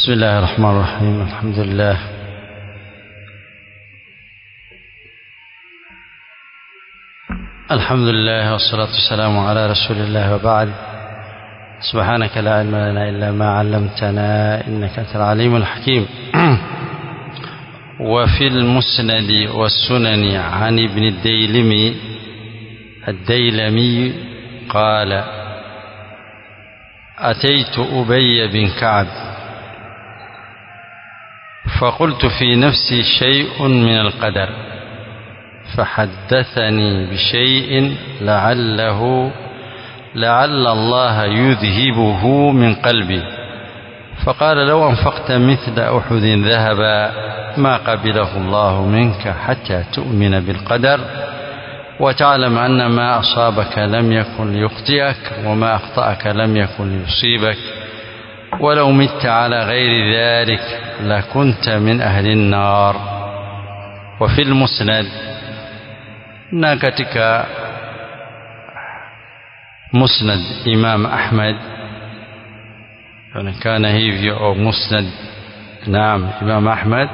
بسم الله الرحمن الرحيم الحمد لله الحمد لله والصلاة والسلام على رسول الله وبعد سبحانك لا علم لنا إلا ما علمتنا إنك أنت العليم الحكيم وفي المسند والسنن عن ابن الديلمي الديلمي قال أتيت أبي بن كعب فقلت في نفسي شيء من القدر فحدثني بشيء لعله لعل الله يذهبه من قلبي فقال لو أنفقت مثل أحد ذهبا ما قبله الله منك حتى تؤمن بالقدر وتعلم أن ما أصابك لم يكن ليخطئك وما أخطأك لم يكن ليصيبك ولو مت على غير ذلك لكنت من أهل النار وفي المسند na katika musnad imam ahmad onekana hivyo au musnad naam imam ahmad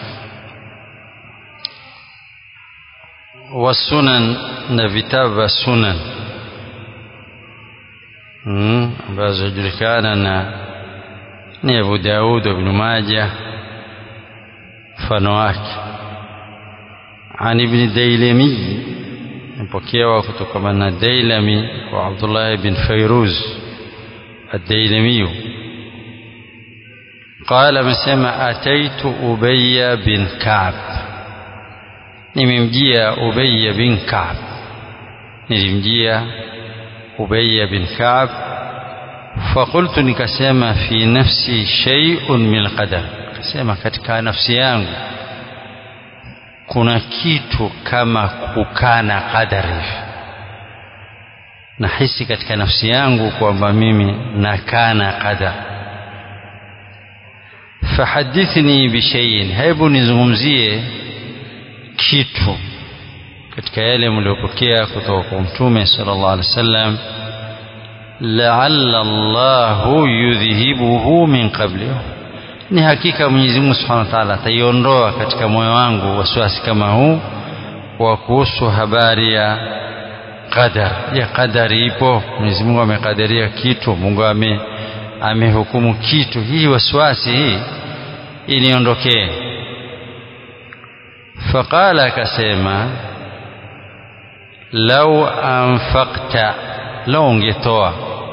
wasunan na vitabu vya sunan ambazo julikana na ni abu daud ibn majah mfano wake عن ابن ديلمي مبكيوا كتكما الديلمي وعبد الله بن فيروز الديلمي قال مسما أتيت أبي بن كعب nimemjia Ubay bin Ka'b nilimjia Ubay bin Ka'b فقلت nikasema fi nafsi shay'un min alqadar kasema katika nafsi yangu kuna kitu kama kukana qadari nahisi katika nafsi yangu kwamba mimi nakana qadar fahadithni bishaiin hebu nizungumzie kitu katika yale mliopokea kutoka kwa mtume sallallahu alaihi wasallam laalla Allahu yudhihibuhu min qabli ni hakika Mwenyezi Mungu Subhanahu wa Ta'ala ataiondoa katika moyo wangu wasiwasi kama huu wa kuhusu habari ya qadar. Ya qadari ipo, Mwenyezi Mungu amekadiria kitu, Mungu ame amehukumu kitu. Hii wasiwasi hii iniondokee. Faqala, akasema lau anfaqta, lau ungetoa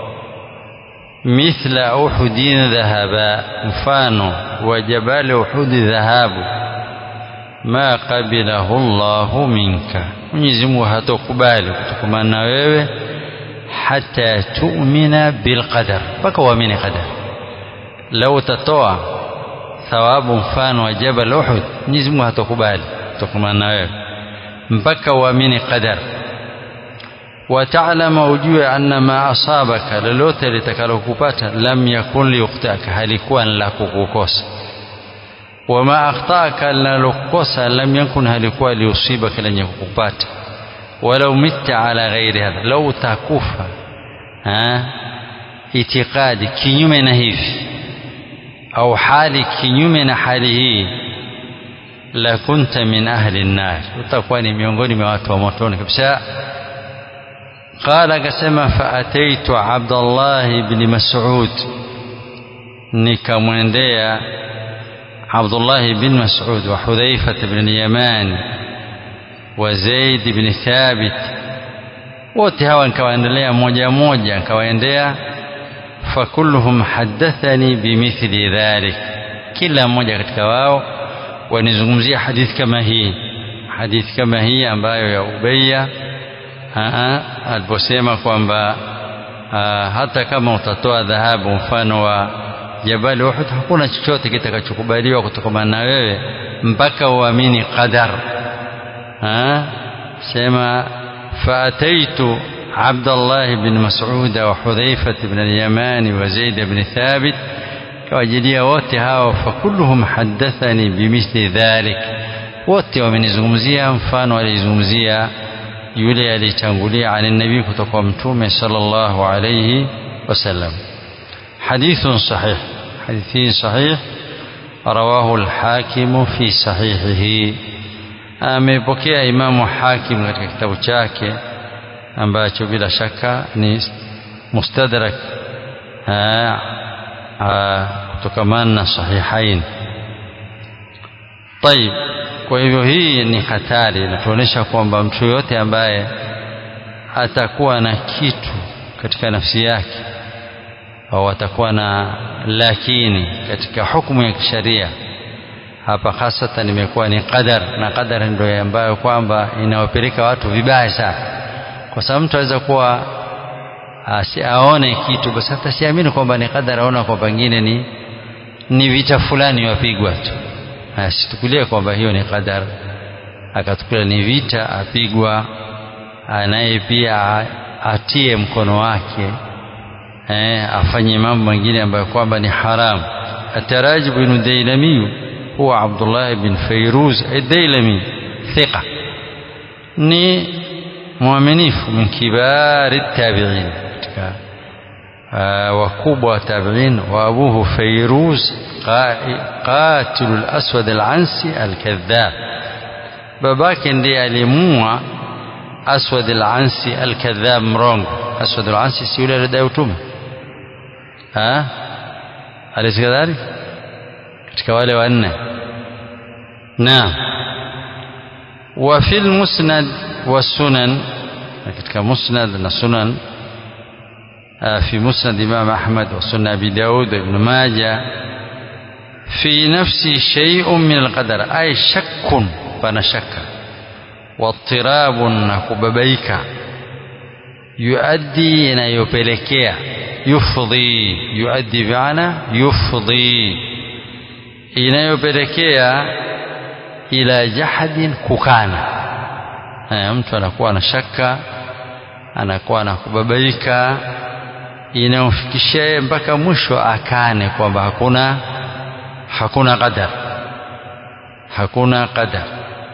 mithla uhudin dhahaba, mfano wa jabali uhudi dhahabu, ma qabilahu Allahu minka, Mwenyezi Mungu hatokubali kutokamana na wewe, hata tu'mina bilqadar, mpaka uamini qadar. Lau utatoa thawabu mfano wa jabal Uhud, Mwenyezi Mungu hatokubali kutokamana na wewe mpaka uamini qadar watalama ujue anna ma asabaka lolote litakalokupata lam yakun liyuktaka halikuwa la kukukosa wama akhtaka linalokukosa lam yakun halikuwa liusibaka lenye kukupata walau mitta ala ghairi hadha lau utakufa itikadi kinyume na hivi au hali kinyume na hali hii la kunta min ahli nnar utakuwa ni miongoni mwa watu wa motoni kabisa قال akasema faataitu Abdullah ibn Mas'ud nikamwendea Abdullah ibn Mas'ud wa Hudhaifa ibn Yaman wa Zaid ibn Thabit wote hawa nikawaendelea moja moja nikawaendea fakulluhum haddathani bimithli dhalik kila mmoja katika wao wanizungumzia hadithi kama hii hadithi kama hii ambayo ya Ubayya aliposema kwamba hata kama utatoa dhahabu mfano wa jabali Uhud hakuna chochote kitakachokubaliwa kutokana na wewe mpaka uamini qadar sema faataitu عبد الله بن مسعود وحذيفة بن اليمان وزيد بن ثابت كواجلية wote hao fakulluhum haddathani bimithli dhalik wote wamenizungumzia mfano alizungumzia yule alitangulia ani nabii kutoka mtume sallallahu alayhi wasallam hadithun sahih hadithi sahih rawahu al-hakim fi sahihihi amepokea imamu hakim katika kitabu chake ambacho bila shaka ni mustadrak kutokamana na sahihain طيب kwa hivyo hii ni hatari inatuonyesha kwamba mtu yoyote ambaye atakuwa na kitu katika nafsi yake au atakuwa na lakini katika hukumu ya kisharia hapa hasatan imekuwa ni qadar na qadar ndio ambayo kwamba inawapeleka watu vibaya sana kwa sababu mtu aweza kuwa aone kitu basi hata siamini kwamba ni qadar aona kwa pengine ni ni vita fulani wapigwa tu asitukulie kwamba hiyo ni qadar akatukulia ni vita apigwa naye pia atie mkono wake eh, afanye mambo mengine ambayo kwamba ni haramu atarajibu ibn dailamiyu huwa abdullah ibn fairuz ad-dailami thiqa ni mwaminifu min kibari tabi'in katika wakubwa wa tabi'in wa abuhu fairuz qatilu al-aswad al-ansi al-kadhab babake ndiye alimua aswad al-ansi al-kadhab mrongo aswad al-ansi si yule alidai utume ha alisi kadhalik katika wale wanne naam wa fil musnad والسنن katika musnad na sunan في مسند إمام أحمد وسنة أبي داود وابن ماجة في نفسي شيء من القدر أي شك فنشك واضطراب نكببيك يؤدي إلى يبلكيا يفضي يؤدي بمعنى يفضي إلى يبلكيا إلى جحد ككانا mtu anakuwa na shaka anakuwa na kubabaika inamfikishia mpaka mwisho akane kwamba hakuna hakuna qadar hakuna qadar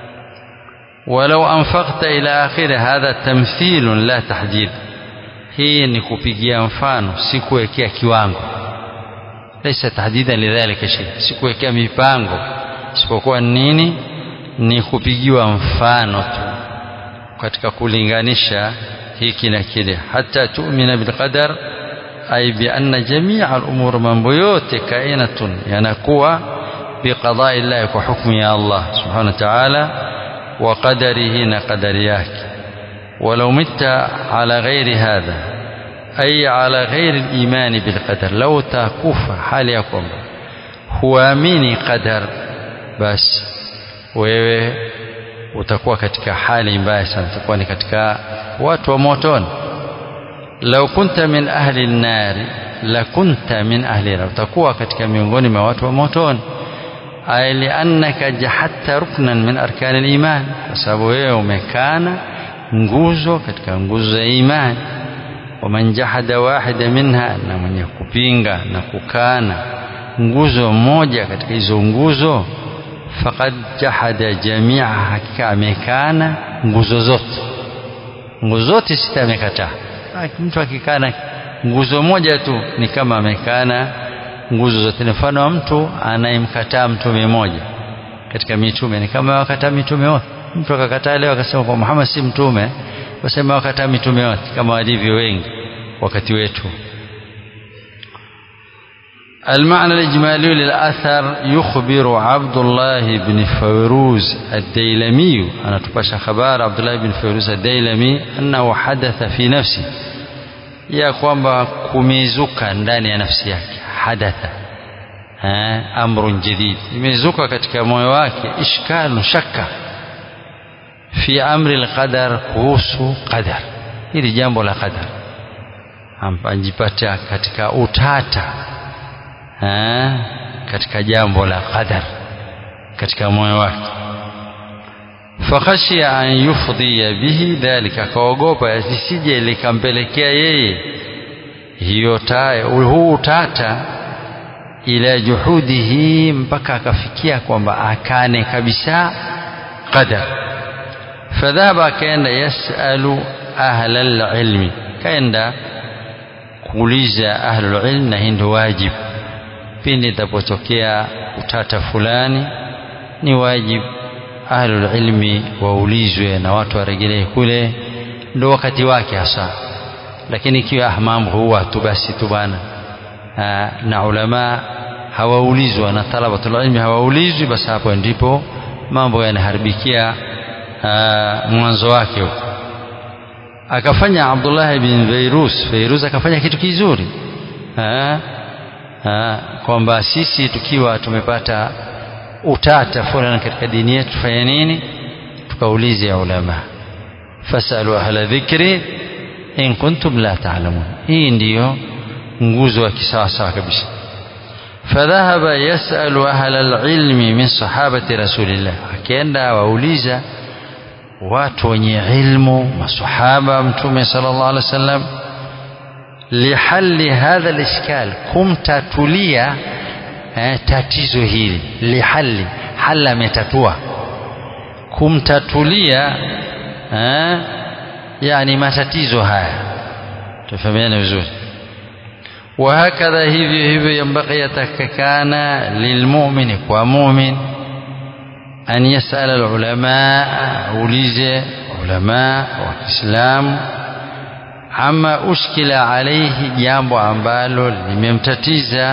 ولو أنفقت إلى آخره هذا تمثيل لا تحديد hii ni kupigia mfano si kuwekea kiwango laisa tahdida lidhalika shay si kuwekea mipango isipokuwa nini ni kupigiwa mfano tu katika kulinganisha hiki na kile hata tu'mina bilqadar ay bi anna jami'a al-umur mambo yote kainatun yanakuwa biqada'i Allah kwa hukumu ya Allah subhanahu wa ta'ala wa qadarihi na qadari yake ولو مت على غير هذا أي على غير الإيمان بالقدر لو تكوف حال يكون هو مين قدر بس wewe utakuwa katika hali mbaya sana utakuwa ni katika watu wa motoni lau kunta min ahli nnari la kunta min ahli nar utakuwa katika miongoni mwa watu wa motoni ay liannaka jahadta ruknan min arkani liman kwa sababu wewe umekana nguzo katika nguzo za imani waman jahada wahida minha na mwenye kupinga na kukana nguzo moja katika hizo nguzo faqad jahada jamia hakika amekana nguzo zote nguzo zote sita amekataa mtu akikana nguzo moja tu ni kama amekana nguzo zote ni mfano wa mtu anayemkataa mtume mmoja katika mitume ni kama wakataa mitume wote mtu akakataa leo akasema kwa Muhammad si mtume wasema wakataa mitume wote kama walivyo wengi wakati wetu المعنى الإجمالي للأثر يخبر عبد الله بن فيروز الديلمي أنا تباشى خبار عبد الله بن فيروز الديلمي أنه حدث في نفسه ya kwamba kumezuka ndani ya nafsi yake hadatha amrun jadid imezuka katika moyo wake ishkalun shakka fi amri alqadar kuhusu qadar hili jambo la qadar anjipata katika utata ha? katika jambo la qadar katika moyo wake fakhashia an yufdhiya bihi dhalika akaogopa lisije likampelekea yeye hiyo huu utata ila juhudihi mpaka akafikia kwamba akane kabisa qadar fadhaba akaenda yasalu ahla lilmi kaenda kuuliza ahlulilm na hii ndio wajib pindi itapotokea utata fulani ni wajibu ahlul ilmi waulizwe na watu waregelee kule ndo wakati wake hasa lakini ikiwa mambo huwa tu basi tu bana na ulama hawaulizwa na talabatul ilmi hawaulizwi basi hapo ndipo mambo yanaharibikia mwanzo wake huko akafanya Abdullah bin Fairuz Fairuz akafanya kitu kizuri kwamba sisi tukiwa tumepata utata fulani katika dini yetu tufanye nini tukaulize ulama fasalu ahla dhikri in kuntum la ta'lamun hii ndiyo nguzo ya kisawasawa kabisa فذهب يسأل أهل العلم من صحابة رسول الله akienda wauliza watu wenye ilmu masahaba mtume sallallahu alaihi wasallam lihalli hadha alishkal kumtatulia eh, tatizo hili lihalli halla ametatua kumtatulia eh, yani matatizo haya tufahamiane vizuri وهكذا hivyo hivyo ينبغي yatakikana lilmu'mini kwa mu'min an yasala alulama aulize ulama wa Kiislamu ama ushkila alaihi jambo ambalo limemtatiza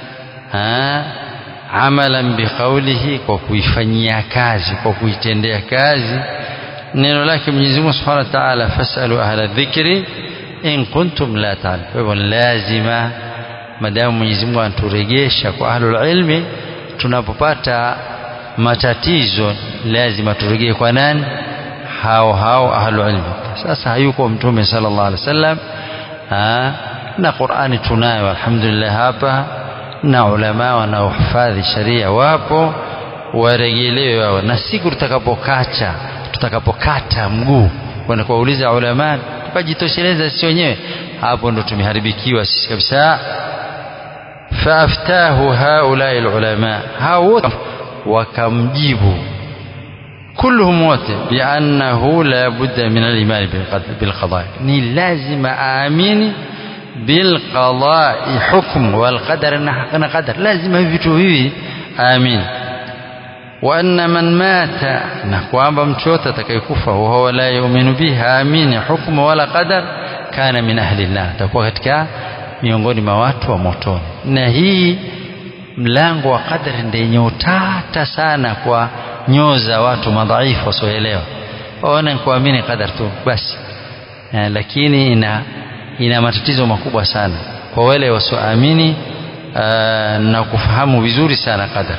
amalan biqaulihi kwa kuifanyia kazi kwa kuitendea kazi neno lake Mwenyezi Mungu Subhanahu wa Ta'ala fasalu ahla dhikri in kuntum la ta'lamun kwa hivyo lazima madamu Mwenyezi Mungu anaturejesha kwa ahlul ilmi tunapopata matatizo lazima turejee kwa nani hao hao ahlul ilmi sasa hayuko mtume sallallahu alaihi wasallam na Qur'ani tunayo alhamdulillah hapa na ulama wanaohifadhi sharia wapo warejelewe wao na siku tutakapokacha tutakapokata mguu kwenda kuwauliza ulama tukajitosheleza sisi wenyewe hapo ndo tumeharibikiwa sisi kabisa faaftahu haulai alulama hao wote wakamjibu كلهم wote بأنه لا بد من الإيمان بالقضاء ni lazima aamini بالقضاء حكم والقدر na qadar lazima hivi vitu hivi aamini وأن من مات na kwamba mtu yote atakayekufa وهو لا يؤمن به aamini hukumu wala qadar kana min ahli nar atakuwa katika miongoni mwa watu wa motoni na hii mlango wa qadar ndio yenye utata sana kwa nyoo za watu madhaifu wasioelewa waona kuamini qadar tu basi eh, lakini ina ina matatizo makubwa sana kwa wale wasioamini na kufahamu vizuri sana qadar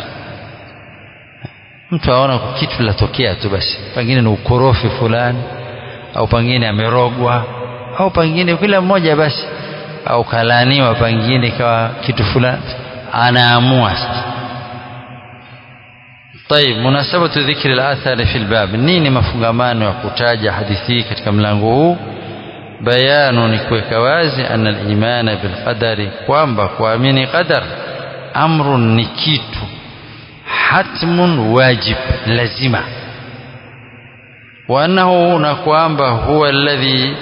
mtu aona kitu latokea tu basi pengine ni ukorofi fulani au pengine amerogwa au pengine kila mmoja basi au kalaniwa pengine ikawa kitu fulani anaamua sasa طيب مناسبة ذكر الآثار في الباب nini mafungamano ya kutaja hadithi hii katika mlango huu bayanu ni kuweka wazi anna al-imana bil qadari kwamba kuamini qadar amrun ni kitu hatmun wajib lazima wa annahu na kwamba huwa alladhi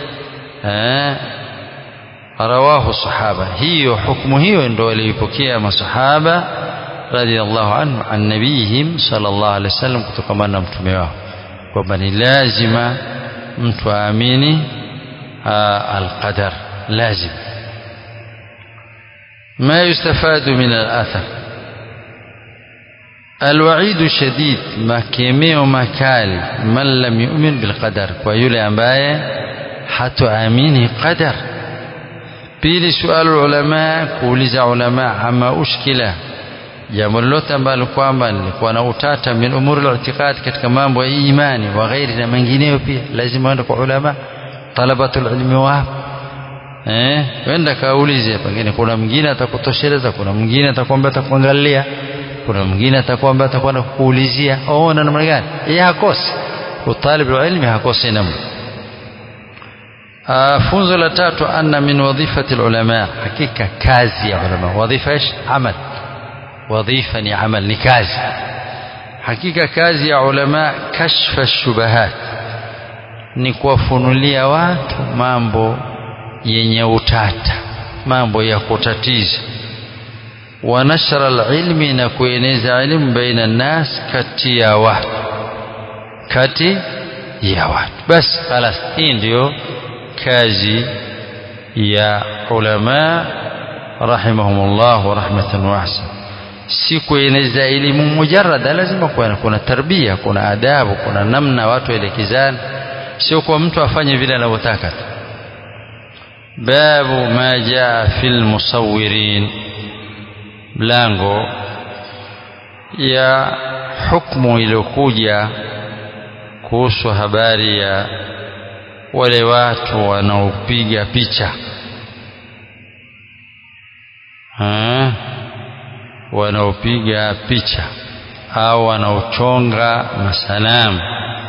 rawahu sahaba hiyo hukumu hiyo ndio walipokea masahaba radhiallahu anhu an nabiyihim sallallahu alaihi wasallam kutokana na mtume wao kwamba ni lazima mtu aamini alqadar lazim ما يستفاد من الأثر الوعيد شديد makemeo makali man lam yu'min bilqadar kwa yule ambaye hatuamini qadar pili sualu ulama kuuliza ulama ama ushkila jambo lolote ambalo kwamba lilikuwa na utata min umuri al-i'tiqad katika mambo ya imani wa ghairi na mengineyo pia lazima uende kwa ulama talabatul ilmi wa eh wenda kaulize pengine kuna mwingine atakutosheleza kuna mwingine atakwambia atakuangalia kuna mwingine atakwambia atakwenda kukuulizia oh na namna gani yeye hakosi utalib ilmi hakosi namna funzo la tatu anna min wadhifati ulama hakika kazi ya ulama wadhifa ish amal wadhifa ni amal ni kazi hakika kazi ya ulama kashfa shubahat ni kuwafunulia watu mambo yenye utata mambo ya kutatiza wa nashra alilmi na kueneza elimu baina nnas kati ya watu kati ya watu basi khalas hii ndio kazi ya ulama rahimahumullah rahmatan wasi'a si kueneza elimu mujarrada lazima kuwa kuna tarbia kuna adabu kuna namna watu elekezana sio kwa mtu afanye vile anavyotaka tu babu ma jaa fil musawwirin mlango ya hukumu iliyokuja kuhusu habari ya wale watu wanaopiga picha ha? wanaopiga picha au wanaochonga masanamu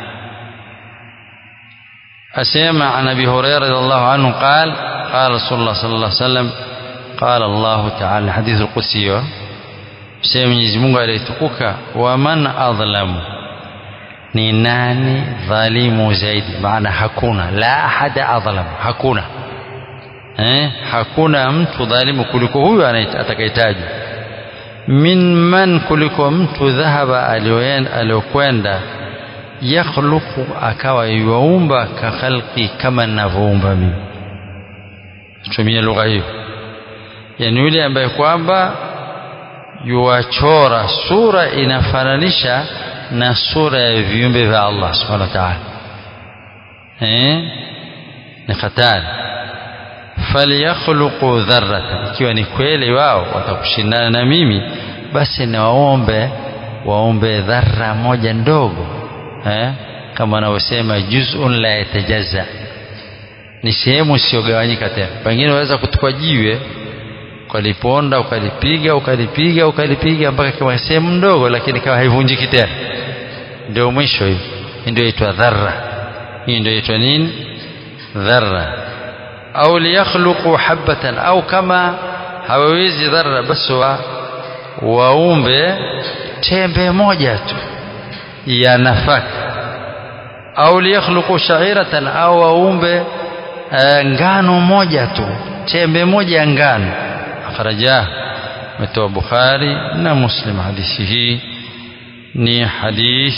أسمع عن أبي هريرة رضي الله عنه قال قال رسول الله صلى الله عليه وسلم قال الله تعالى حديث القدسي سيما Mwenyezi Mungu aliyetukuka waman adhlamu ni nani dhalimu zaidi maana hakuna la ahada adhlam hakuna eh hakuna mtu dhalimu kuliko huyu atakayetajwa min man kuliko mtu dhahaba aliyokwenda yakhluqu akawa yuumba ka khalqi kama ninavyoumba mimi tumia lugha hiyo yani yule ambaye kwamba yuwachora sura inafananisha na sura ya viumbe vya Allah subhanahu wa ta'ala eh ni hatari falyakhluqu dharratan ikiwa ni kweli wao watakushindana na mimi basi na waombe waombe dharra moja ndogo eh kama wanavyosema juz'un la yatajazza ni sehemu isiyogawanyika tena pengine unaweza kutukwa jiwe ukaliponda ukalipiga ukalipiga ukalipiga mpaka kama sehemu ndogo lakini kama haivunjiki tena ndio mwisho hiyo ndio inaitwa dharra hii ndio inaitwa nini dharra au liyakhluqu habatan au kama hawawezi dharra basi wa waumbe tembe moja tu ya nafaka au liyakhluqu sha'iratan au waumbe ngano moja tu tembe moja ya ngano akhraja metoa Bukhari na Muslim hadithi hii ni hadith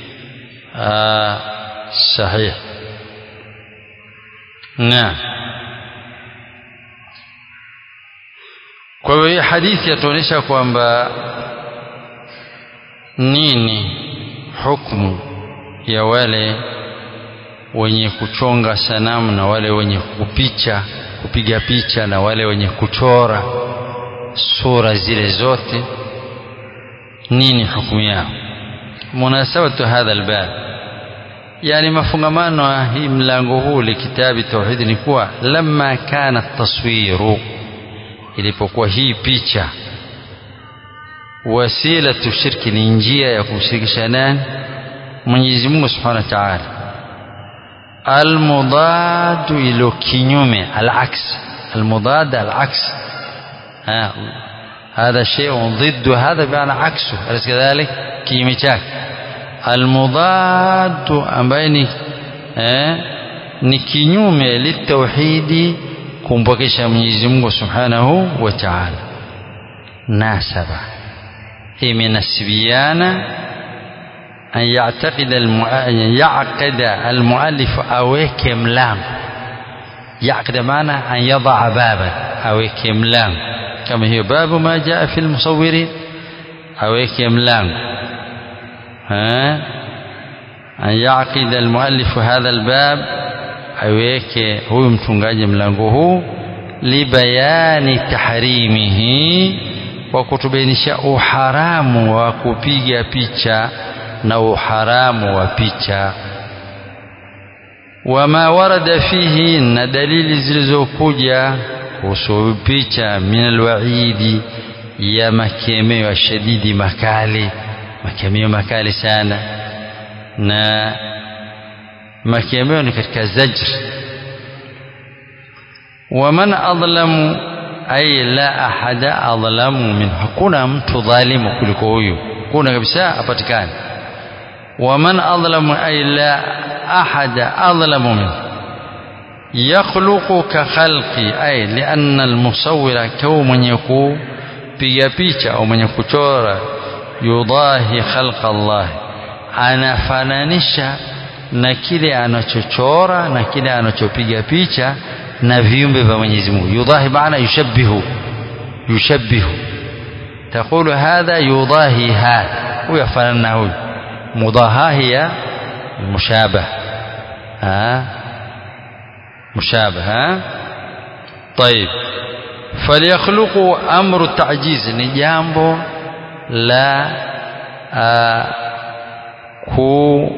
sahih na kwa hiyo hii hadithi yatuonyesha kwamba nini hukumu ya wale wenye kuchonga sanamu na wale wenye kupicha kupiga picha na wale wenye kuchora sura zile zote nini hukumu yao munasabatu hadha albab yani mafungamano ya hii mlango huu likitabi tauhidi ni kuwa lamma kana taswiru ilipokuwa hii picha wasilatu shirki ni njia ya kumshirikisha nani Mwenyezi Mungu Subhanahu wa Ta'ala almudadu ilo kinyume alaks almudad alaks ha هذا شيء ضد هذا بمعنى عكسه أليس كذلك كيمي chake المضاد ambaye ni eh, ni kinyume litauhidi kumpokesha Mwenyezi Mungu Subhanahu wa Ta'ala nasaba imenasibiana an ya'taqida ya'qida almuallif aweke mlango ya'qida maana an yadha baban aweke mlango kama hiyo babu ma jaa fi almusawwirin aweke mlango an yaqida almuallif hadha albab aweke huyu mtungaji mlango huu libayani tahrimihi kwa kutubainisha uharamu wa kupiga picha na uharamu wa picha wama warada fihi na dalili zilizokuja kuhusu picha min alwaidi ya makemeo shadidi makali makemeo makali sana na makemeo ni katika zajr waman adlamu ay la ahada adlamu min hakuna mtu dhalimu kuliko huyu kuna kabisa apatikane waman adlamu ay la ahada adlamu min يخلق كخلق أي لأن المصور كو من يكون kupiga picha au mwenye kuchora yudahi khalqa Allah anafananisha na kile anachochora na kile anachopiga picha na viumbe vya Mwenyezi Mungu yudahi maana yushabbihu yushabbihu تقول هذا يضاهي هذا ويفعلنا هو مضاهاة هي المشابه ها مشابه ها طيب فليخلقوا أمر التعجيز نجامبو لا آه ku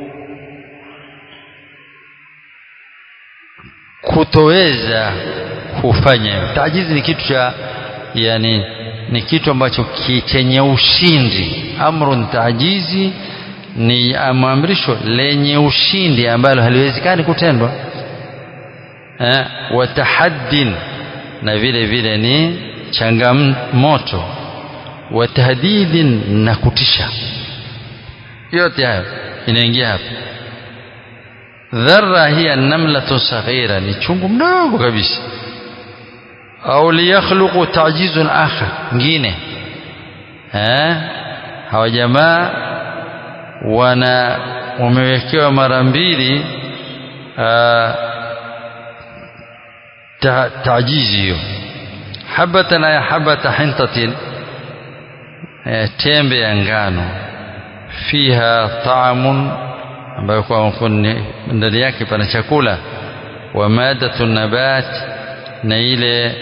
kutoweza kufanya hivyo. Tajizi ni kitu cha yani, ni kitu ambacho chenye ushindi. Amrun tajizi ni amrisho lenye ushindi ambalo haliwezekani kutendwa. Eh, wa tahaddin na vile vile ni changamoto, wa tahdidin na kutisha. Yote hayo inaingia hapa. dharra hiya namlatu saghira ni chungu mdogo kabisa au liyakhluqu ta'jizun akhar ngine eh hawa jamaa wana wamewekewa mara mbili ta'jizi hiyo habatan ya habata hintatin tembe ya ngano fiha ta'amun ambayo kwa ndani yake pana chakula wa madatu nabat na ile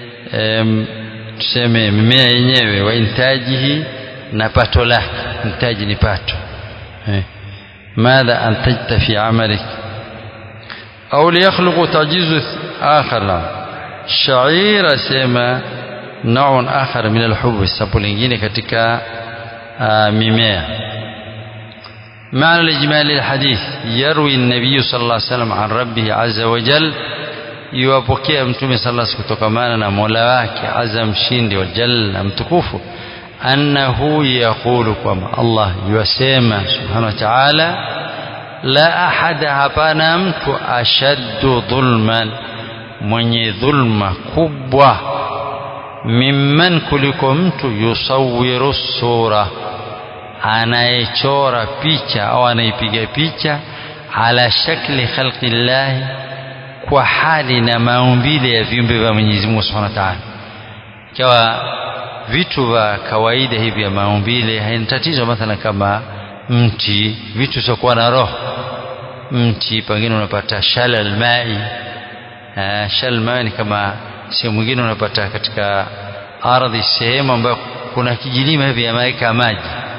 tuseme mimea yenyewe wa intajihi na pato lake intaji ni pato eh. madha antajta fi amalik au liyakhluqu tajizu akhar la shaira sema naun akhar min alhub sapo lingine katika mimea معنى الإجمال الحديث يروي النبي صلى الله عليه وسلم عن ربه عز وجل يوapokea mtume صلى الله عليه وسلم kutokamana na Mola wake azza mshindi wa jalla mtukufu annahu yaqulu kwamba Allah yasema subhanahu wa ta'ala la ahada hapana mtu ashaddu dhulman mwenye dhulma kubwa mimman kuliko mtu yusawiru sura anayechora picha au anaipiga picha ala shakli khalqi llahi kwa hali na maumbile ya viumbe vya Mwenyezi Mungu Subhanahu wa Ta'ala. Ikiwa vitu vya kawaida hivi vya maumbile haina tatizo, mathalan kama mti, vitu vyokuwa na roho. Mti pengine unapata shalal mai. Uh, shalal mai ni kama sehemu nyingine unapata katika ardhi, sehemu ambayo kuna kijilima hivi yameweka maji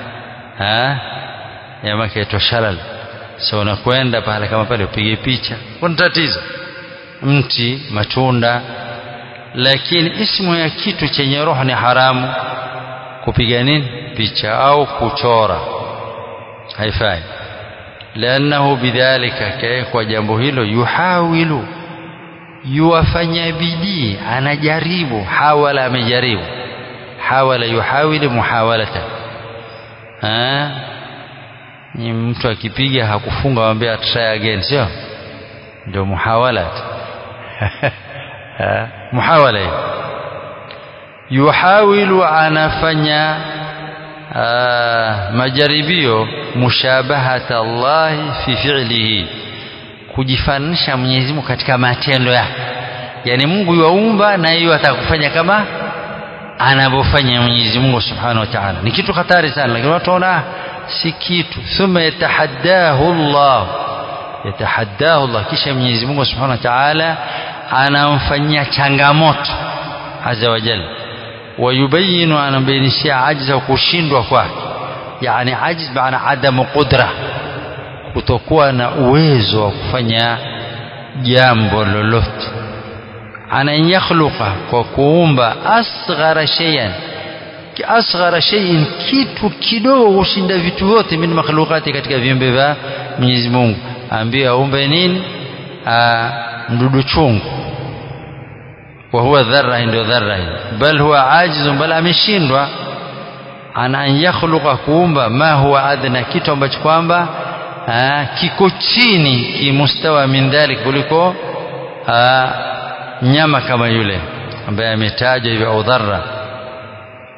jamaa kaitwa shalal so unakwenda pale kama pale upige picha kuna tatizo mti matunda lakini ismu ya kitu chenye roho ni haramu kupiga nini picha au kuchora haifai liannahu bidhalika kwa jambo hilo yuhawilu yuwafanya bidii anajaribu hawala amejaribu hawala yuhawilu muhawalatan ni mtu akipiga hakufunga wambia try again sio ndio muhawala muhawala hiyo yuhawilu anafanya majaribio mushabahata Allahi fi fi'lihi kujifananisha Mwenyezi Mungu katika matendo yake yani Mungu yuumba na hiyo atakufanya kama anavyofanya Mwenyezi Mungu Subhanahu wa Ta'ala. Ni kitu hatari sana, lakini watu waona si kitu. Thumma yatahaddahu Allah, yatahaddahu Allah, kisha Mwenyezi Mungu Subhanahu wa Ta'ala anamfanyia changamoto azza wa jalla, wayubayinu, anambainishia ajza kushindwa kwake, yani ajiz maana adamu qudra, kutokuwa na uwezo wa kufanya jambo lolote an an yakhluqa kwa kuumba asghara shay'an asghara shay'in kitu kidogo kushinda vitu vyote min makhluqati katika viumbe vya Mwenyezi Mungu ambia aumbe nini mdudu chungu wa huwa dharra ndio dharra bal huwa ajizun bal ameshindwa ana an yakhluqa kuumba ma huwa adna kitu ambacho kwamba kiko chini kimustawa min dhalik kuliko nyama kama yule ambaye ametajwa hivyo au dharra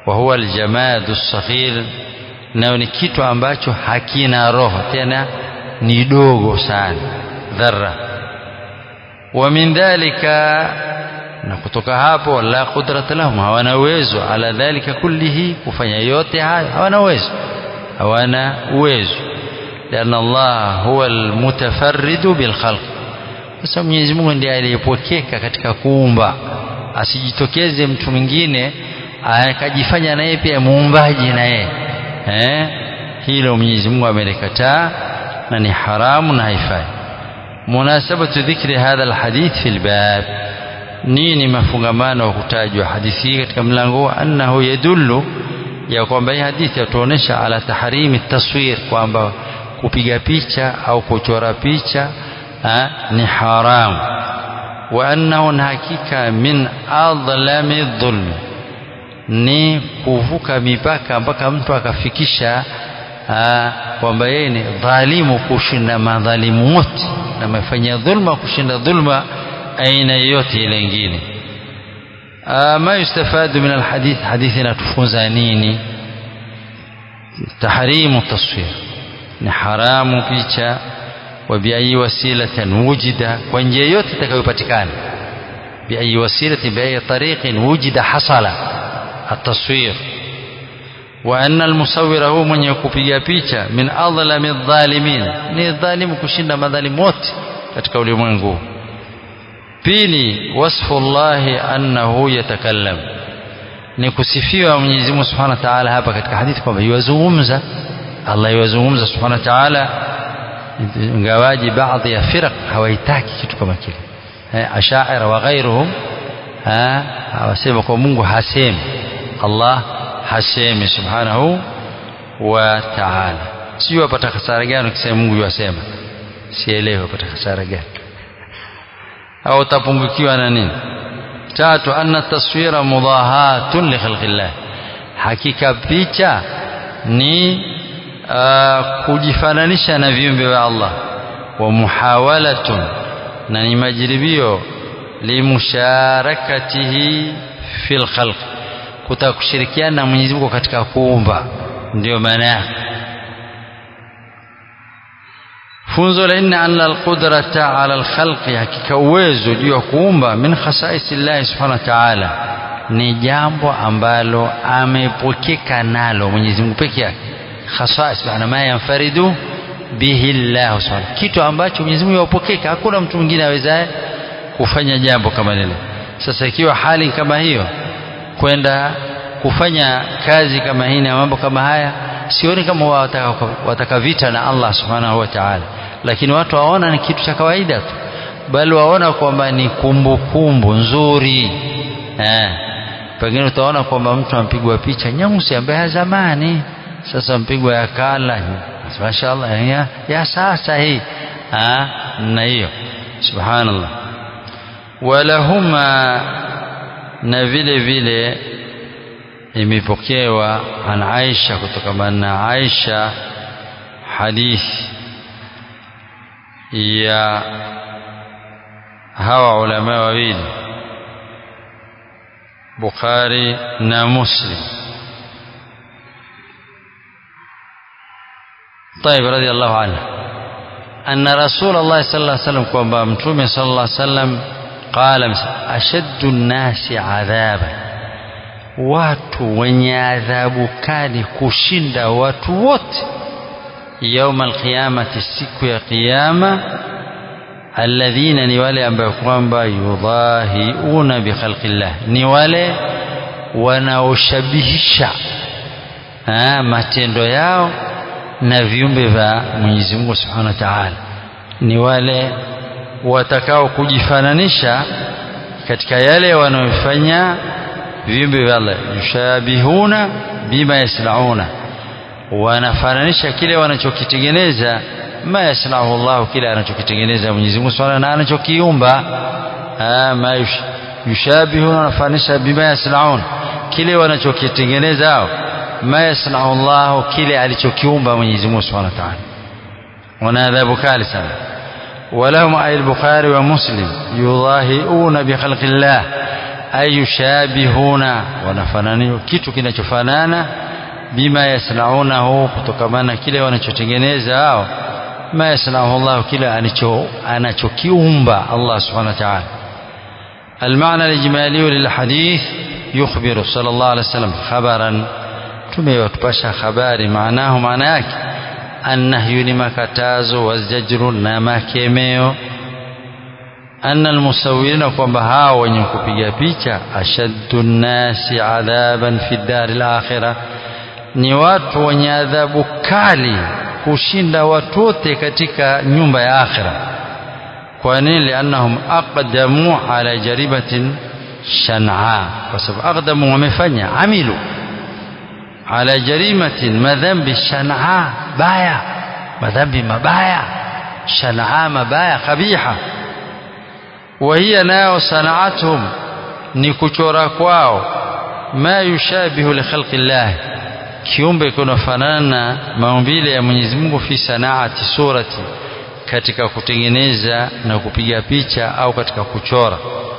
wa huwa aljamadu saghir nayo ni kitu ambacho hakina roho tena ni dogo sana dharra wa min dhalika na kutoka hapo la qudrata lahum hawana uwezo ala dhalika kullihi kufanya yote hayo hawana uwezo hawana uwezo لأن الله هو المتفرد بالخلق sasa Mwenyezi Mungu ndiye aliyepokeka katika kuumba asijitokeze mtu mwingine akajifanya naye pia muumbaji na yeye eh hilo Mwenyezi Mungu amelikataa na ni haramu na haifai munasabatu dhikri hadha alhadith fi albab nini mafungamano wa kutajwa hadithi hii katika mlango annahu yadullu ya kwamba hii hadithi yatuonesha ala tahrimi taswir kwamba kupiga picha au kuchora picha ha, ni haramu wa annahu na hakika min adlami dhulmi ni kuvuka mipaka mpaka mtu akafikisha kwamba yeye ni dhalimu kushinda madhalimu wote na amefanya dhulma kushinda dhulma aina yoyote ile ingine ma yustafadu min alhadith hadithi inatufunza nini tahrimu taswir ni haramu picha wa biayi wasilatan wujida kwa njia yote itakayopatikana biayi wasilatin biayi tariqin wujida hasala التصوير وأن المصور هو من يكوبيا picha من أظلم الظالمين ni dhalimu kushinda madhalimu wote katika ulimwengu pili wasfu llahi annahu yatakallam ni kusifiwa Mwenyezi Mungu Subhanahu wa Ta'ala hapa katika hadithi kwamba yuwazungumza Allah yuwazungumza Subhanahu wa Ta'ala ingawaji baadhi ya firaq hawaitaki kitu kama kile ashaira wa ghairuhum hawasema kwa Mungu hasemi Allah hasemi subhanahu wa ta'ala sio wapata hasara gani ukisema Mungu yasema sielewi wapata hasara gani au utapungukiwa na nini tatu anna taswira mudahatun li khalqillah hakika picha ni uh, kujifananisha na viumbe vya Allah wa muhawalatun na ni majaribio limusharakatihi fil khalq kutaka kushirikiana na Mwenyezi Mungu katika kuumba ndio maana yake funzo la nne anna alqudrata ala alkhalqi hakika uwezo juu ya kuumba min khasaisi llahi subhanahu wa ta'ala ni jambo ambalo amepokeka nalo Mwenyezi Mungu peke yake khasais maana ma yanfaridu bihi llah subhanahu kitu ambacho Mwenyezi Mungu yopokeka hakuna mtu mwingine awezaye kufanya jambo kama lile sasa ikiwa hali kama hiyo kwenda kufanya kazi kama hii na mambo kama haya sioni kama wataka, wataka vita na Allah subhanahu wa ta'ala lakini watu waona ni kitu cha kawaida tu bali waona kwamba ni kumbukumbu kumbu, nzuri eh. pengine utaona kwamba mtu ampigwa picha nyeusi ambaye ya zamani sasa mpigwa ya kala mashaallah ya, ya sasa hii na hiyo subhanallah walahuma na vile vile imepokewa an Aisha kutokana na Aisha hadithi ya hawa ulama wawili Bukhari na Muslim طيب رضي الله عنه أن رسول الله صلى الله عليه وسلم كما متومي صلى الله عليه وسلم قال أشد الناس عذابا watu wenye adhabu kali kushinda watu wote yauma alqiyamati siku ya qiyama alladhina ni wale ambao kwamba yudhahiuna bikhalqillah ni wale wanaoshabihisha matendo yao na viumbe vya Mwenyezi Mungu Subhanahu wa Ta'ala ni wale watakao kujifananisha katika yale wanayofanya viumbe vya Allah yushabihuna bima yaslauna wanafananisha kile wanachokitengeneza ma yasnahu Allah kile anachokitengeneza Mwenyezi Mungu Subhanahu na anachokiumba ma yushabihuna wanafananisha bima yaslaun kile wanachokitengeneza hao ma yasnahu Allah kile alichokiumba Mwenyezi Mungu Subhanahu wa Ta'ala wana adhabu kali sana ولهم أي البخاري ومسلم يضاهئون بخلق الله ayushabihuna wanafanana kitu kinachofanana bima yasnaunahu kutokamana kile wanachotengeneza hao ma yasnauhu Allah kile anacho anachokiumba Allah subhanahu wa ta'ala المعنى الإجمالي للحديث يخبر صلى الله عليه وسلم خبرا tumewatupasha habari maanahu maana yake annahyu ni makatazo wazajru na makemeo anna almusawirina kwamba hao wenye kupiga picha ashaddu nnasi adhaban fi dari lakhira ni watu wenye adhabu kali kushinda watu wote katika nyumba ya akhira kwa nini liannahum aqdamu ala jaribatin shan'a kwa sababu aqdamu wamefanya amilu ala jarimatin madhambi shan'a baya madhambi mabaya shan'a mabaya kabiha وهي nao sanaathum ni kuchora kwao ma yushabihu li khalqi llah kiumbe kunafanana maumbile ya Mwenyezi Mungu fi sanaati surati katika kutengeneza na kupiga picha au katika kuchora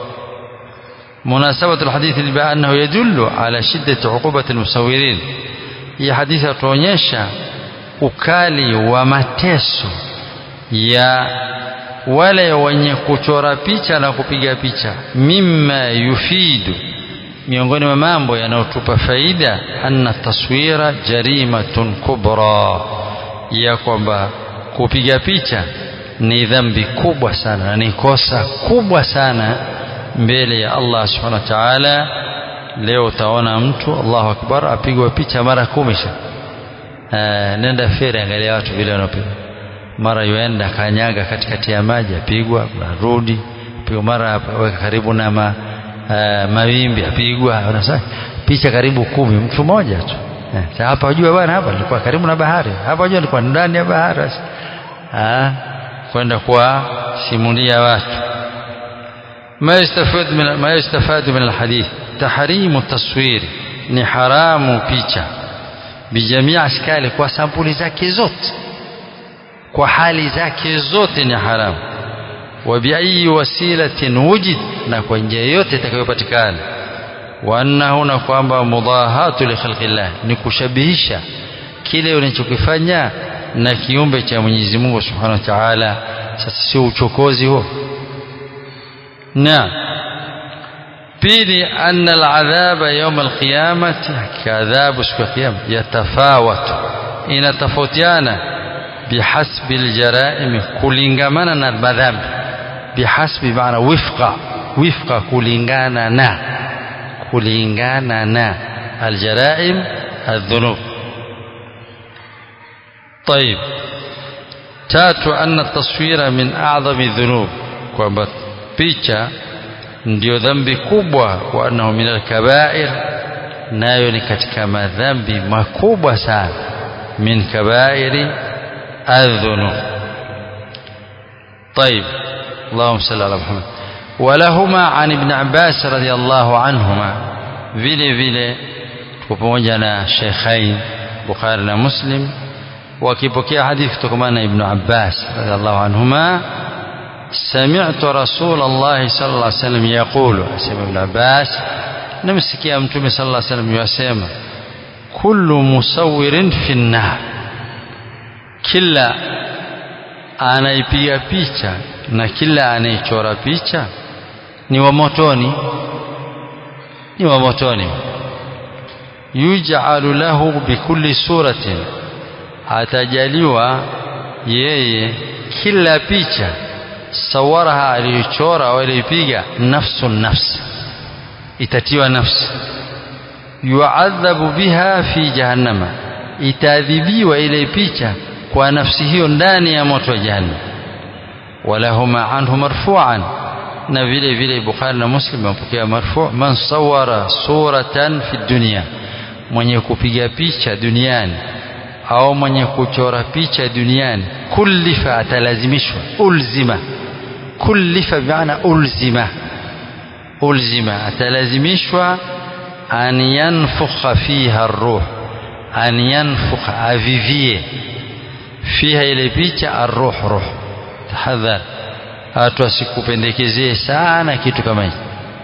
مناسبة الحديث بأنه يدل على شدة عقوبة المصورين hii hadithi yatuonyesha ukali wa mateso ya wale wenye kuchora picha na kupiga picha mimma yufidu miongoni mwa mambo yanayotupa faida anna taswira jarimatun kubra ya kwamba kupiga picha ni dhambi kubwa sana na ni kosa kubwa sana mbele ya Allah subhanahu wa ta'ala leo utaona mtu Allahu akbar apigwa picha mara kumi nenda fere angalia watu vile wanapiga mara yuenda kanyaga katikati ya maji apigwa narudi pigwa mara weka karibu na ma, uh, mawimbi apigwa unasema picha karibu kumi mtu mmoja tu eh, hapa wajua bwana hapa nilikuwa karibu na bahari hapa wajua nilikuwa ndani ya bahari ah kwenda kwa simulia watu ما يستفاد من ما يستفاد من الحديث تحريم التصوير ni haramu picha bijamii askali kwa sampuli zake zote kwa hali zake zote ni haramu wa biayi wasilatin wujid na kwa njia yote itakayopatikana wa annahu na kwamba mudahatu li khalqillah ni kushabihisha kile unachokifanya na kiumbe cha Mwenyezi Mungu Subhanahu wa Ta'ala sasa sio uchokozi huo naam pili anna aladhaba yawm alqiyamati kadhabu siku ya kiyama yatafawatu inatofautiana bihasbi aljaraim kulingamana na madhambi bihasbi maana wifqa wifqa kulingana na kulingana na aljaraim الذنوب طيب tatu anna taswira min a'dhami dhunub kwamba picha ndio dhambi kubwa wa annahu min alkabair nayo ni katika madhambi makubwa sana min kabairi adhunub طيب اللهم صل على محمد ولهما عن ابن عباس رضي الله عنهما vile vile tuko pamoja na Sheikhain Bukhari na Muslim wakipokea hadithi kutokana na Ibn Abbas radhiallahu anhuma سمعت رسول الله صلى الله عليه وسلم يقول سمع ابن عباس نمسكي متوم صلى الله عليه وسلم يسمع كل مصور في النار kila anaipiga picha na kila anaichora picha ni wa motoni ni wa motoni yuj'alu lahu bikulli suratin atajaliwa yeye kila picha sawaraha aliyochora au aliyopiga nafsu nafsi itatiwa nafsi yuadhabu biha fi jahannama itaadhibiwa ile picha kwa nafsi hiyo ndani ya moto wa jahannam walahuma anhu marfu'an na vile vile Bukhari na Muslim wamepokea marfu man sawara suratan fi dunya mwenye kupiga picha duniani au mwenye kuchora picha duniani kullifa atalazimishwa ulzima kullifa bimaana ulzima ulzima atalazimishwa an yanfukha fiha ruh an yanfukha avivie fiha ile picha arruh ruh tahadhar watu wasikupendekezee sana kitu kama hicho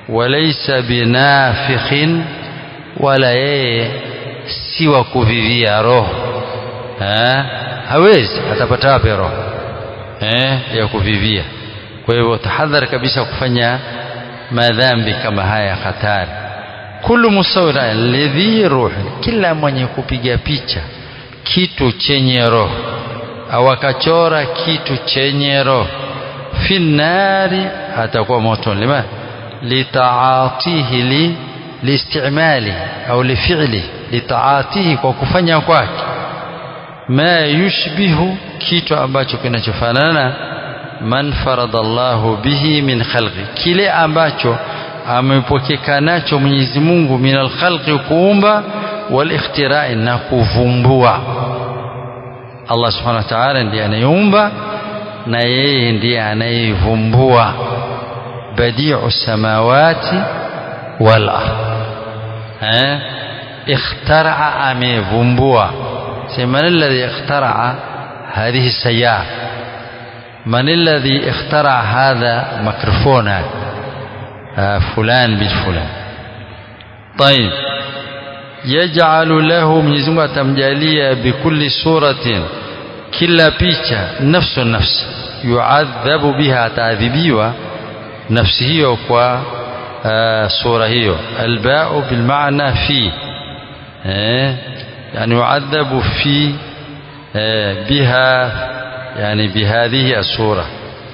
walaysa binafikhin wala yeye si wa kuvivia roho ha? hawezi atapata wapi roho eh, ya kuvivia kwa hivyo tahadhari kabisa kufanya madhambi kama haya hatari kullu musawira lidhi ruhi kila mwenye kupiga picha kitu chenye roho au akachora kitu chenye roho fi nari atakuwa moto lima litaatihi li liistimali au lifili litaatihi kwa kufanya kwake ma yushbihu kitu ambacho kinachofanana man farada Allahu bihi min khalqi kile ambacho amepokeka nacho Mwenyezi Mungu min alkhalqi kuumba wal ikhtirai na kuvumbua Allah subhanahu wa ta'ala ndiye anayeumba na yeye ndiye anayevumbua badi'u samawati wal ard eh ikhtara'a amevumbua man alladhi ikhtara'a hadhihi sayyara من الذي اخترع هذا ميكروفون هذا آه فلان بن فلان طيب يجعل له Mwenyezi Mungu atamjalia bikulli suratin kila picha nafsu nafsi yuadhabu biha ataadhibiwa nafsi hiyo kwa uh, sura hiyo albau bilmaana fi eh, yani yuadhabu fi eh, biha يعني بهذه الصورة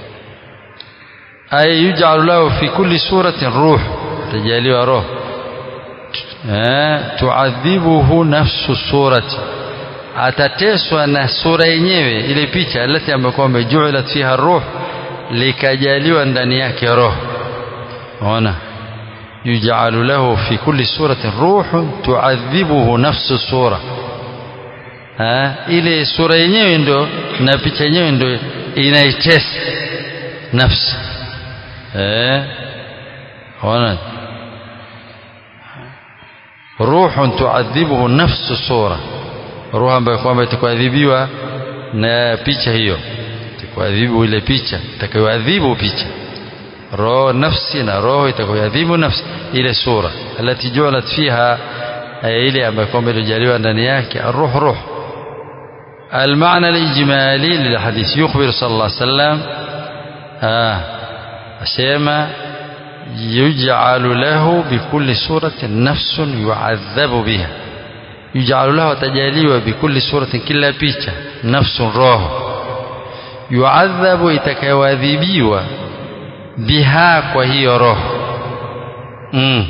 أي يجعل له في كل سورة روح تجالي روح تعذبه نفس السورة atateswa na sura yenyewe ile picha alati ambayo kwamba juilat fiha ruh likajaliwa ndani yake roho ona yujalu lahu fi kulli suratin ruhun tuadhibuhu nafsu sura ha, ile sura yenyewe ndo na picha yenyewe ndo inaitesa nafsi eh ona ruhun tuadhibuhu nafsu sura roho ambayo kwamba itakuadhibiwa na picha hiyo itakuadhibu ile picha itakayoadhibu picha roho nafsi na roho itakayoadhibu nafsi ile sura alati julat fiha ile ambayo kwamba ilijaliwa ndani yake الروح روح المعنى الإجمالي للحديث يخبر صلى الله عليه وسلم آه أسيما يجعل له بكل سورة نفس يعذب بها يجعل له تجاليwa بكل سورة كلا picha نفس روح يعذب itakayoadhibiwa biha kwa hiyo roho mm.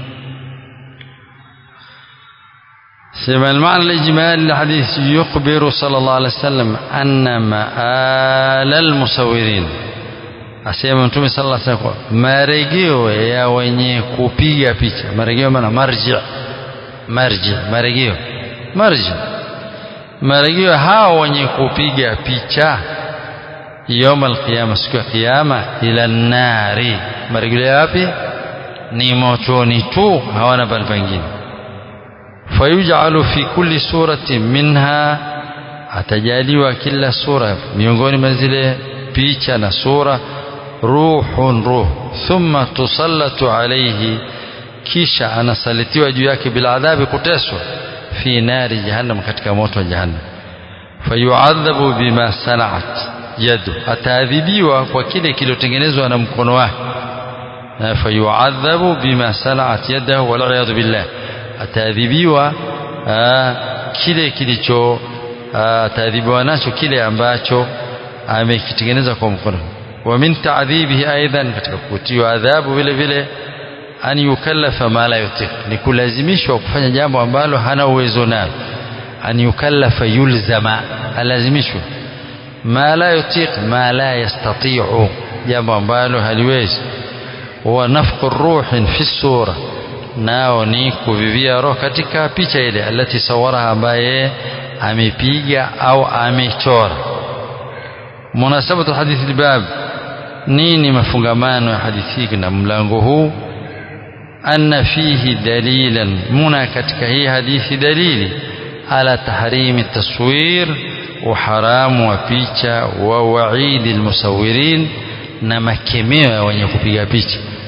سمع المعنى الإجمالي للحديث يخبر صلى الله عليه وسلم أن مآل المصورين asema mtume sallallahu alaihi wasallam marejeo ya wenye kupiga picha marejeo maana marji marji marejeo marji marejeo hao wenye kupiga picha يوم القيامة siku ya kiyama ila nari marejeo yapi ni motoni tu hawana pale pengine fayuj'alu fi kulli surati minha atajaliwa kila sura miongoni mwa zile picha na sura ruhun ruh thumma tusallatu alayhi kisha anasalitiwa juu yake bila adhabi kuteswa fi nari jahannam katika moto wa jahannam fayuadhabu bima sana'at yadu ataadhibiwa kwa kile kiliotengenezwa na mkono wake fayuadhabu bima sana'at yadahu wal billah ataadhibiwa kile kilicho ataadhibiwa nacho kile ambacho amekitengeneza kwa mkono wa min ta'dhibihi aidan katika kutiwa adhabu vile vile an yukallafa ma la yutiq ni kulazimishwa kufanya jambo ambalo hana uwezo nalo an yukallafa yulzama alazimishwa ma la yutiq ma la yastati'u jambo ambalo haliwezi huwa nafqu ruhin fi sura nao ni kuvivia roho katika picha ile alati sawaraha ambaye amepiga au amechora munasabatu hadithi albab nini mafungamano ya hadithi hii na mlango huu anna fihi dalilan muna katika hii hadithi dalili ala tahrimi taswir uharamu wa picha wa waidi almusawirin na makemeo ya wenye kupiga picha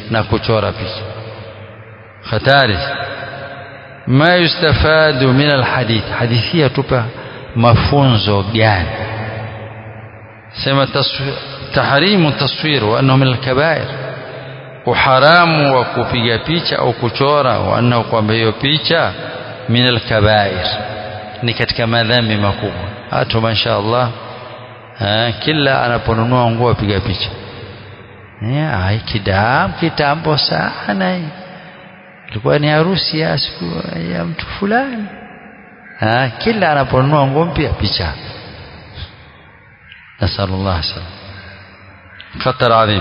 na kuchora picha hatari ma yustafadu min alhadith hadithi yatupa mafunzo gani sema tahrimu taswir wa annahu min alkabair uharamu wa kupiga picha au kuchora wa annahu kwamba hiyo picha min alkabair ni katika madhambi makubwa hata masha Allah kila anaponunua nguo apiga picha ai kidam kitambo sana ilikuwa ni harusi ya siku ya mtu fulani kila anaponunua nguo mpya picha nasallallahu salam khatar adhim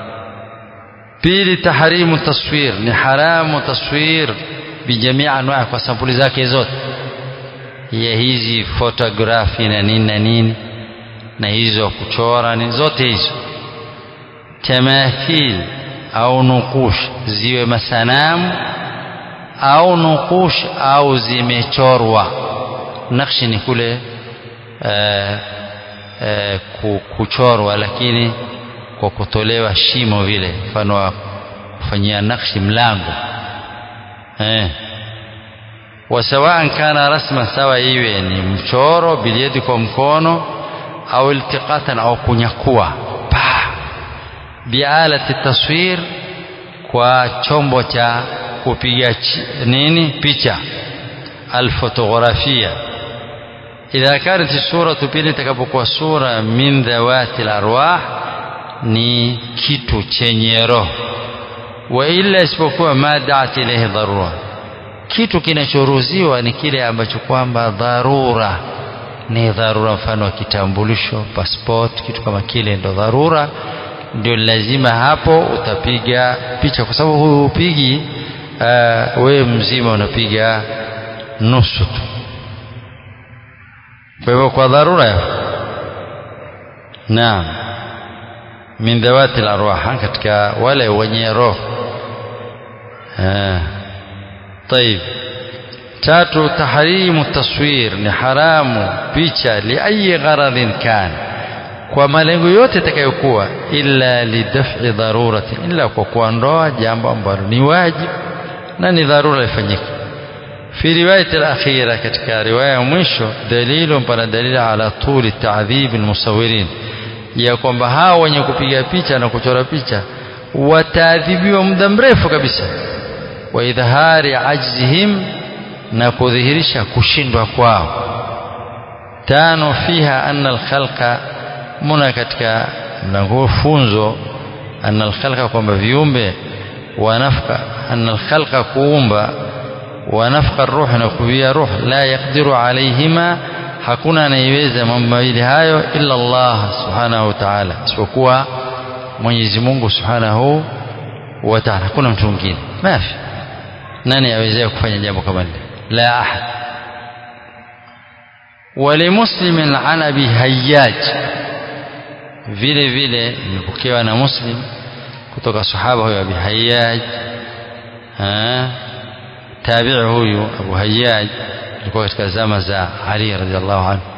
pili tahrimu taswir ni haramu taswir bijamii anwaa kwa sampuli zake zote ya hizi fotografi na nini na nini na hizo kuchora ni zote hizo tamathil au nukush ziwe masanamu au nukush au zimechorwa nakshi ni kule uh, uh, kuchorwa lakini kwa kutolewa shimo vile mfano wa kufanyia nakshi mlango eh wasawaan kana rasma sawa iwe ni mchoro biliedi kwa mkono au iltiqatan au kunyakua pa bialati taswir kwa chombo cha kupiga nini picha alfotografia idha kanat suratu pili itakapokuwa sura min dhawati larwah ni kitu chenye roho wa illa isipokuwa ma daat ilaihi dharura kitu kinachoruhusiwa ni kile ambacho kwamba dharura ni dharura mfano wa kitambulisho passport kitu kama kile ndo dharura ndio lazima hapo utapiga picha kwa sababu huyu upigi uh, wewe mzima unapiga nusu tu kwa hivyo kwa dharura ya naam min dhawati larwah katika wale wenye roho طيب tatu tahrimu taswir ni haramu picha liayi gharadhin kan kwa malengo yote itakayokuwa illa lidaf'i darurati illa kwa kuondoa jambo ambalo ni wajibu na ni dharura ifanyike fi riwayat al-akhira katika riwaya ya mwisho dalilu pana dalili ala tuli ta'dhib al-musawirin ya kwamba hao wenye kupiga picha na kuchora picha wataadhibiwa muda mrefu kabisa wa idhari ajzihim na kudhihirisha kushindwa kwao tano fiha anna alkhalqa muna katika mlango funzo anna alkhalqa kwamba viumbe wanafka anna alkhalqa kuumba wanafka ruh na kuwia ruh la yaqdiru alaihima hakuna anayeweza mambo mawili hayo illa Allah subhanahu wa ta'ala isipokuwa Mwenyezi Mungu subhanahu wa ta'ala hakuna mtu mwingine mafi nani awezea kufanya jambo kama hili la ahad ولمسلم عن ابي هياج vile vile imepokewa na muslim kutoka sahaba huyo abi hayyaj tabi'i huyu abu hayyaj alikuwa katika zama za ali radhiallahu anhu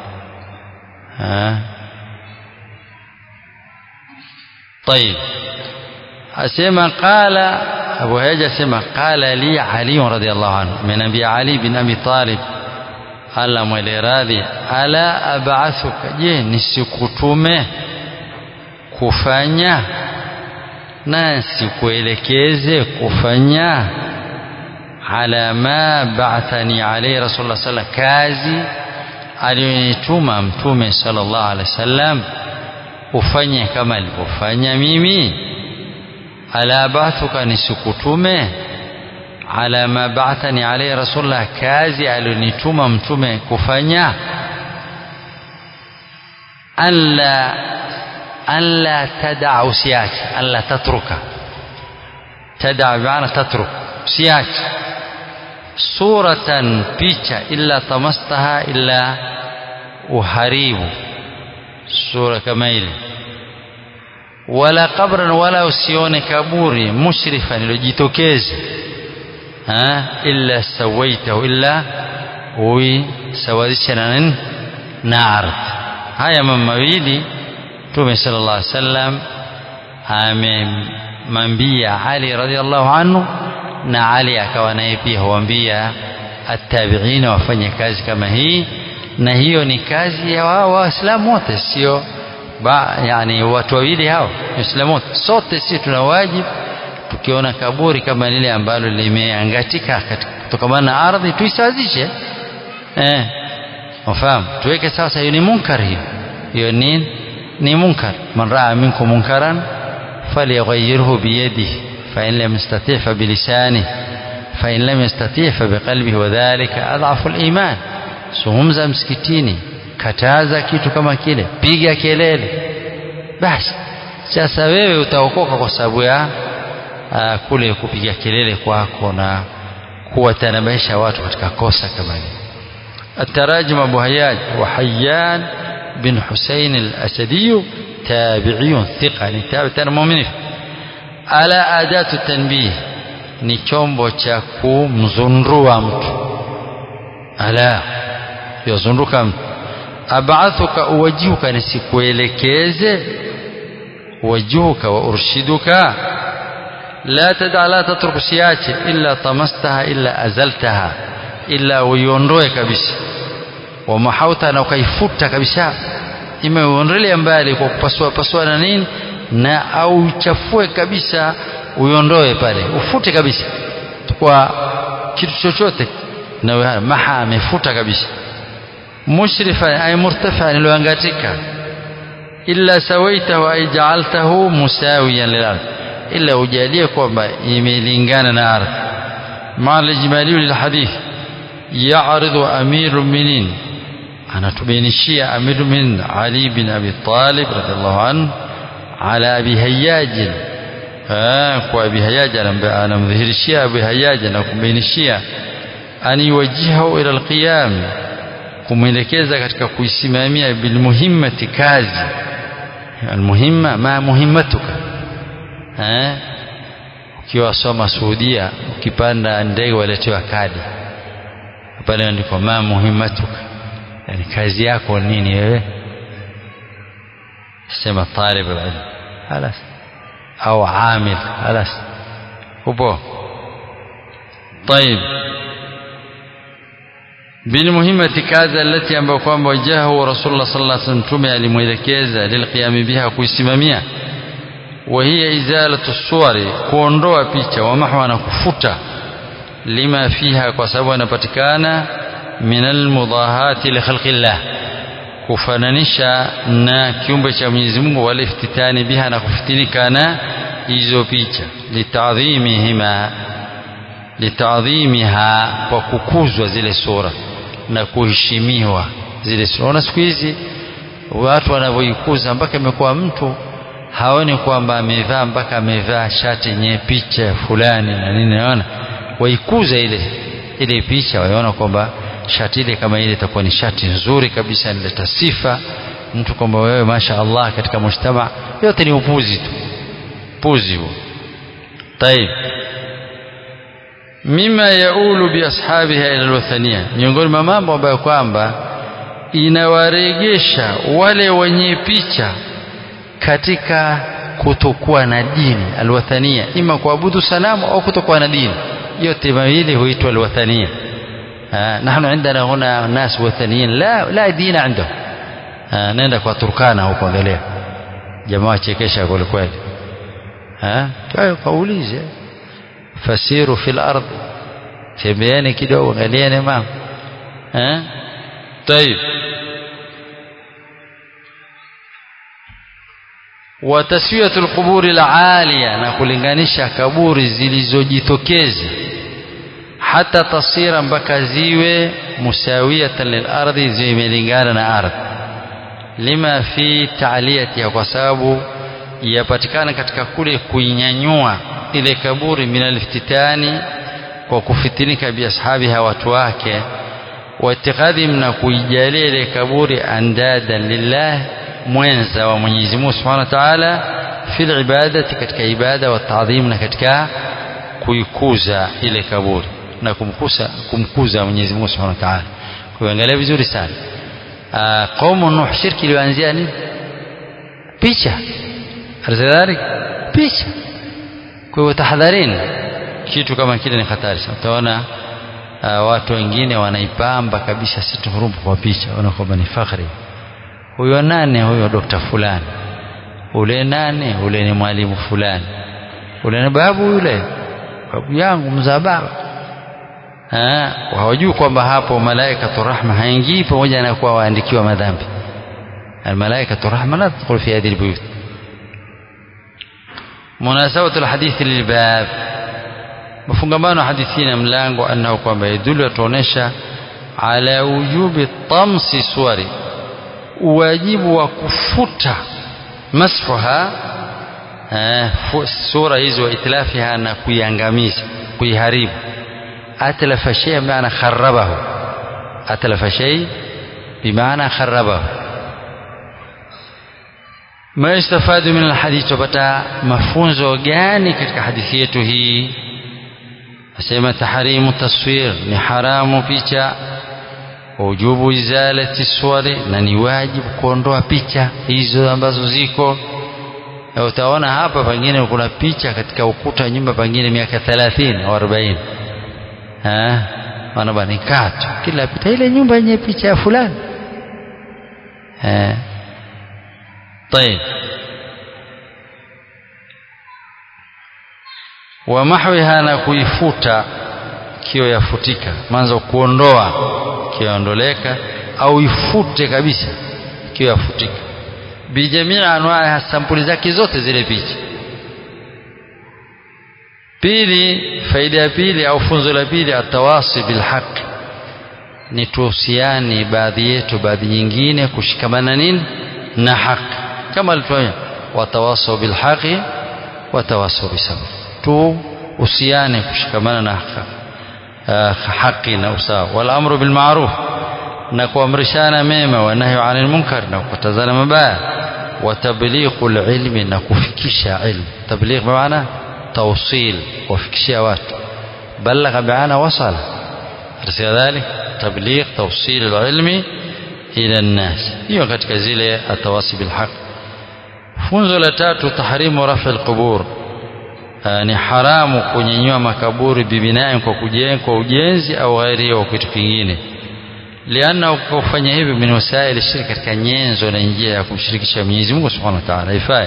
طيب asema qala abu hayyaj asema qala li ali radhiallahu anhu min abi ali bin abi talib Allah mwele radhi ala ab'athuka je nisikutume kufanya na sikuelekeze kufanya ala ma ba'athani alayhi rasulullah sallallahu kazi aliyonituma mtume sallallahu alaihi wasallam ufanye kama alivyofanya mimi ala ba'athuka nisikutume ala ma ba'athani alayhi rasulullah kazi alionituma mtume kufanya alla alla tad'a usiache alla tatruka tad'a bi'ana tatruk usiache suratan picha illa tamastaha illa uharibu sura kama ile wala qabran wala usione kaburi mushrifan ilojitokeza illa sawaitahu illa uisawazisha na nini na ardhi haya mambo mawili Mtume sallallahu alaihi wasallam mambia Ali radhiallahu anhu na Ali akawa naye pia huambia attabiina wafanye kazi kama hii na hiyo ni kazi ya wao waislamu wote sio ba yani watu wawili hao waislamu wote sote sisi tuna wajibu tukiona kaburi kama lile ambalo limeangatika kutokamana na ardhi tuisawazishe eh ufahamu tuweke sasa hiyo ni munkar hiyo hiyo ni ni munkar man raa minkum munkaran falyughayyirhu biyadihi fa in lam yastati' fa bilisanihi fa in lam yastati' fa biqalbihi wa dhalika adhafu al-iman zungumza msikitini kataza kitu kama kile piga kelele basi sasa wewe utaokoka kwa sababu ya uh, kule kupiga kelele kwako na kuwatanabaisha watu katika kosa kama hili التراجم أبو هياج وحيان بن حسين الأسدي تابعي ثقة يعني تابع مؤمن على أداة التنبيه ni chombo cha kumzundua mtu ala yozunduka mtu abaathuka uwajihuka nisikuelekeze wajuhuka wa urshiduka la tada la tatruk siache illa tamastaha illa azaltaha illa uiondoe kabisa wamahauta na ukaifuta kabisa ima uondolee mbali kwa kupasua pasua na nini na au uchafue kabisa uiondoe pale ufute kabisa kwa kitu chochote na maha amefuta kabisa mushrifa ay murtafa iliyoangatika illa sawaitahu ay ja'altahu musawiyan lil ardh illa ujalie kwamba imelingana na ardhi ma lijmali lil hadith ya'ridu amirul mu'minin anatubainishia amirul mu'minin ali bin abi talib radhiallahu anhu ala abi hayyaj kwa abi hayyaj anamdhihirishia abi hayyaj na kumbainishia an yuwajjihahu ila alqiyam kumwelekeza katika kuisimamia bilmuhimmati kazi almuhimma ma muhimmatuka eh ukiwa soma Saudia ukipanda ndege waletewa kadi pale ndiko ma muhimmatuka yani kazi yako nini wewe sema talib alilm خلاص au amil خلاص upo طيب بالمهمة كذا التي ambayo kwamba wajahu rasulullah sallallahu alaihi wasallam tume alimwelekeza lilqiyam biha kuisimamia wa hiya izalatu suwari kuondoa picha wa mahwa na kufuta lima fiha kwa sababu anapatikana min almudahati li khalqillah kufananisha na kiumbe cha Mwenyezi Mungu wala iftitani biha na kufitinika na hizo picha litadhimihima litadhimiha kwa kukuzwa zile sura na kuheshimiwa zile sura na siku hizi watu wanavyoikuza mpaka imekuwa mtu haoni kwamba amevaa mpaka amevaa shati yenye picha fulani na nini naona waikuza ile ile picha waona kwamba shati ile kama ile itakuwa ni shati nzuri kabisa inaleta sifa mtu kwamba wewe masha Allah katika mujtama yote ni upuzi tu puzi huo طيب mima yaulu biashabiha ila alwathania miongoni mwa mambo ambayo kwamba inawaregesha wale wenye picha katika kutokuwa na dini alwathania ima kuabudu sanamu au kutokuwa na dini yote mawili huitwa alwathania نحن عندنا هنا ناس وثنيين لا لا دين عندهم نenda kwa Turkana huko angalia jamaa chekesha kweli kweli eh kaulize fasiru fil ard tembeeni kidogo angalieni mama eh طيب وتسويه القبور العاليه na kulinganisha kaburi zilizojitokeza hata tasira mpaka ziwe musawiyatan lilardi zimelingana na ardhi lima fi ta'liyatiha kwa sababu yapatikana katika kule kuinyanyua ile kaburi minaliftitani kwa kufitinika biashabiha watu wake waitikadhim na kuijalia ile kaburi andadan lillah mwenza wa Mwenyezi Mungu Subhanahu wa Ta'ala fil ibadati katika ibada wa taadhim na katika kuikuza ile kaburi na kumkuza kumkuza Mwenyezi Mungu Subhanahu wa Ta'ala kuangalia vizuri sana qaumu nuh shirki ilianzia nini picha alizalik picha kwa hivyo tahadharini kitu kama kile ni hatari sana utaona uh, watu wengine wanaipamba kabisa situ hurubu kwa picha wana kwamba ni fakhri huyo nane huyo dokta fulani ule nane ule ni mwalimu fulani ule ni babu yule babu yangu mzaa baba hawajui kwamba hapo malaikatu rahma haingii pamoja na kuwa waandikiwa madhambi almalaikatu rahma la tadkhul fi hadhihi albuyut munasabatu alhadithi lilbab mafungamano hadithi na mlango anao kwamba yadulu yatuonesha ala wujubi tamsi suwari uwajibu wa kufuta masfuha sura hizo wa itlafiha na kuiangamiza kuiharibu atlafa shay maana kharabahu atlafa shay bimaana kharabahu ma istafadu min alhadith tupata mafunzo gani katika hadithi yetu hii asema tahrimu taswir ni haramu picha wujubu izalati swari na ni wajibu kuondoa picha hizo ambazo ziko na utaona hapa pengine kuna picha katika ukuta wa nyumba pengine miaka 30 au 40 eh wana bani kato kila pita ile nyumba yenye picha ya fulani eh طيب wa mahwiha na kuifuta kio yafutika manzo kuondoa kio yaondoleka au ifute kabisa kio yafutika bijamii anwaa sampuli zake zote zile picha pili faida ya pili au funzo la pili atawasi bilhaq ni tuhusiani baadhi yetu baadhi nyingine kushikamana nini na haki kama alituonya watawasau bilhaqi watawasau bisabr tu usiane kushikamana na haki na usawa wal amru bil ma'ruf na kuamrishana mema wa nahyu anil munkar na kukatazana mabaya wa tablighul ilmi na kufikisha ilmu tabligh maana tawsil kufikishia watu balagha maana wasala arsi dhalik tabligh tawsil alilmi ila an-nas hiyo katika zile atawasi bil haqq funzo la tatu tahrimu rafi alqubur ni haramu kunyanyua makaburi bibinai kwa kujenga kwa ujenzi au ghairi au kitu kingine lianna kufanya hivyo min wasaili shirki katika nyenzo na njia ya kumshirikisha Mwenyezi Mungu Subhanahu wa Ta'ala haifai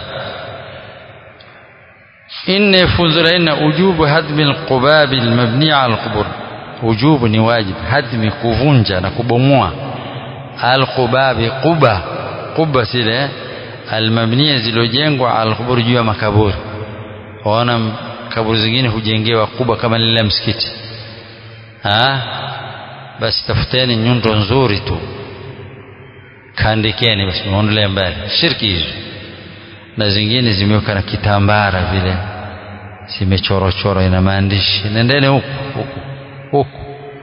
inne funzo la inna ujubu hadmi alqubab almabni ala alqubur ujubu ni wajib hadmi kuvunja na kubomoa alqubabi quba quba zile almabniya zilizojengwa ala alqubur juu ya makaburi waona kaburi zingine hujengewa kubwa kama lile msikiti ha basi tafuteni nyundo nzuri tu kandikeni basi muondolee mbali shirki hizo na zingine zimeweka na kitambara vile zimechorochoro ina maandishi nendeni huku huku huku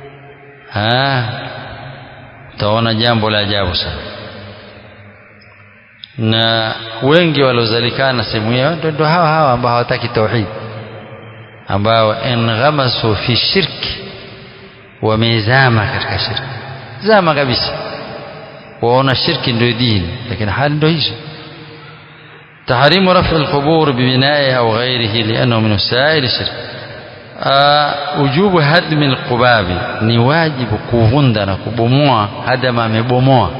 utaona jambo la ajabu sana na wengi waliozalikana sehemu hiyo ndio hawa hawa ambao hawataki tauhid ambao enghamasu fi shirki wamezama katika shirki zama kabisa waona shirki ndio dini lakini hali ndio hizo تحريم رفع القبور ببنائها أو غيره لأنه من وسائل الشرك وجوب هدم القباب ni wajibu kuvunda na kubomoa hadama amebomoa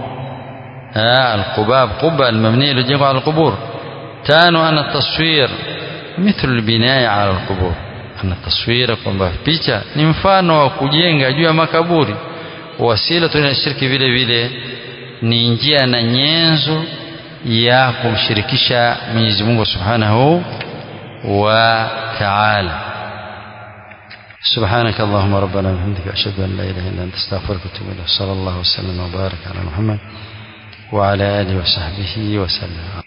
القباب قبة المبنية للجمع على القبور تانو أن التصوير مثل البناء على القبور أن التصوير kwamba picha ni mfano wa kujenga juu ya makaburi wasila tuna shirki vile vile ni njia na nyenzo ya kumshirikisha Mwenyezi Mungu Subhanahu wa Ta'ala سبحانك اللهم ربنا وبحمدك أشهد أن لا إله إلا أنت أستغفرك وأتوب إليك صلى الله وسلم وبارك على محمد وعلى آله وصحبه وسلم